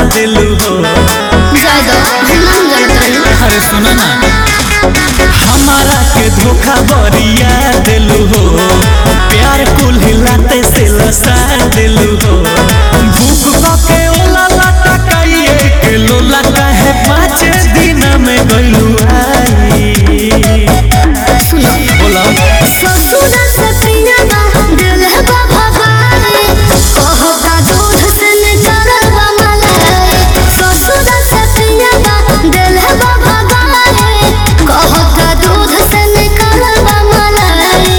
दिलू हो ज्यादा हम नहीं जानत रही अरे सुना ना हमारा के धोखा बरिया दिलू हो प्यार कुल हिलाते से लसा दिलू हो भूख के ओला लाटा काइए के लोला काहे पाँच दिन में गइलू आई सुनो बोला ससुर से पिया बा दिल है बा भगाए कहो का दूध से निकल बा मलाई ससुर से पिया बा दिल है बा भगाए कहो का दूध से निकल बा मलाई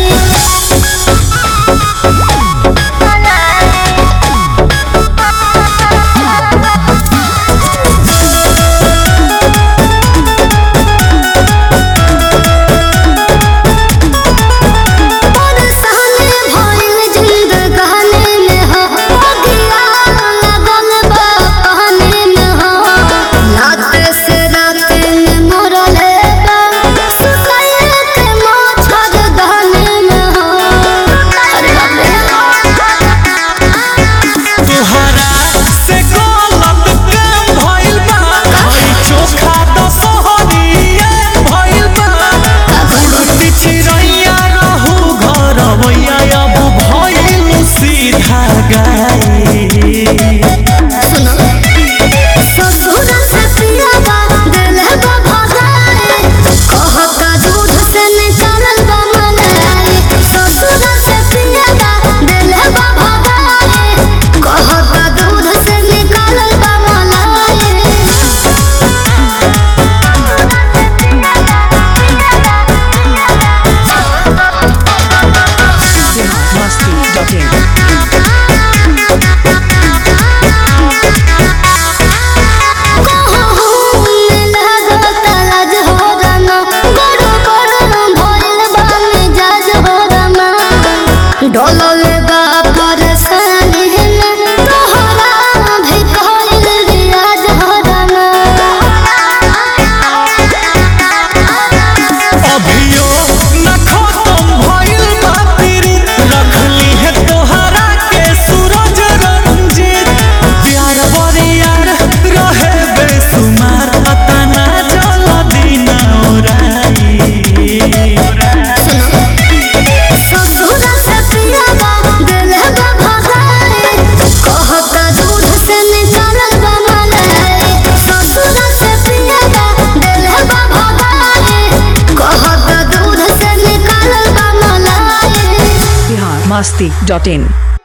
और सहने भइल जिंदगानी में हो अगिया लगल बा कहने में हो राते से राते में मरले बा सुतए के मच्छर दाने में हो अरे बाप रे तोहरा से गलत काम भइल बा हई चोखा दसहरिया भइल बा उड़ती चिड़ैया रहू घर मैया अब भइल सीधा गाई सुनो ससुर से पिया बा दिल है बा भगाए कहता दूध से निकलल बा मलाई ससुर से पिया बा दिल है बा भगाए कहता दूध से निकलल बा मलाई डोलल बा परेशानी में तोहरा भी कहल रियाज हो रमा अभियो न खत्म भइल बा पीरी रखली है तोहरा के सूरज रंजीत प्यार बरियार रहे बेसुमार पता ना जल दिन ओराई ससुर से पिया बा दिल है बा भगाए कहता दूध से निकलल बा मलाई ससुर से पिया बा दिल है बा भगाए कहता दूध से निकलल बा मलाई biharmasti.in